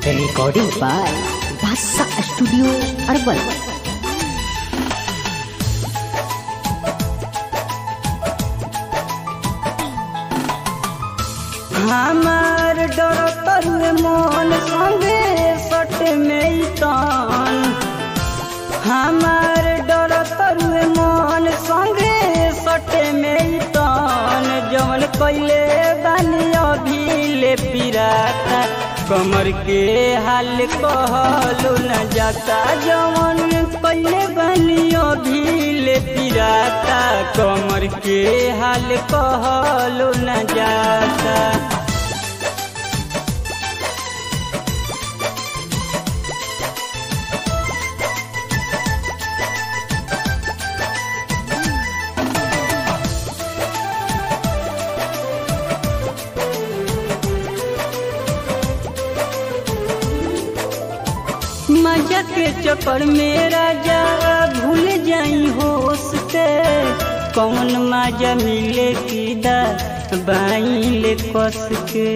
Recording by Basa Studio Urban. हमार डर तरुए मन संगे सट में तन हमार डर तरुए मन संगे सट में तन जवन कैले बानी अभी ले पिराता कमर के हाल कहलो न जाता जवन कैले बानी अभी ले पिराता कमर के हाल कहलो न जाता मजा के चक्कर में राजा भूल जाई होश से कौन मजा मिले की दा बाइले कस के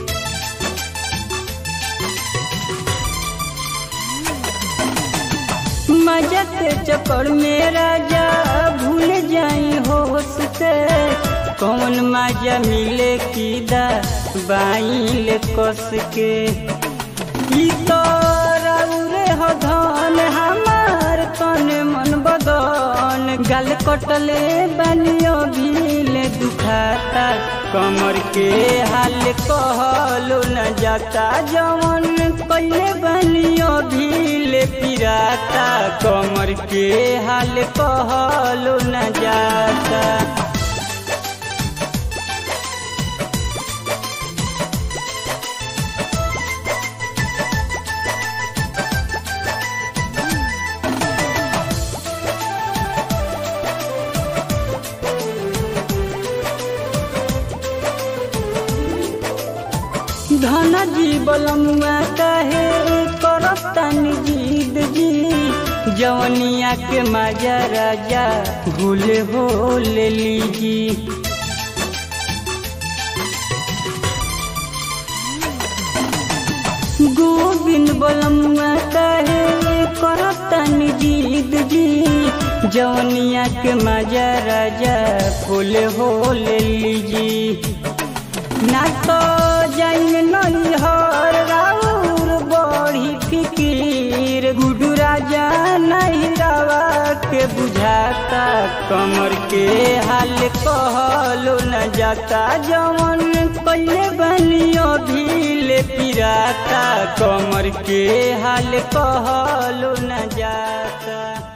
मजा के चक्कर में राजा भूल जाई होश से कौन मजा मिले की दा बाइले कस के ई तो रे हो धन हमार तन मन बदन गल कटले बनियो भीले दुखाता कमर के हाल कहलो न जाता जवन कैले बनियो भीले पिराता कमर के हाल कहलो न जाता धन जी बलमुआ कहे करतन जीद जी जवनिया के मजा राजा भूल हो ले लीजी गोविंद बलमुआ कहे करतन जीद जी जवनिया के मजा राजा भूल हो ले लीजी ना तो जाइन नैहर राउर बड़ी फिकीर गुडू राजा नहीं रवा के बुझाता कमर के हाल कहलो न जाता जवन कैले बनियो भीले पिराता कमर के हाल कहलो न जाता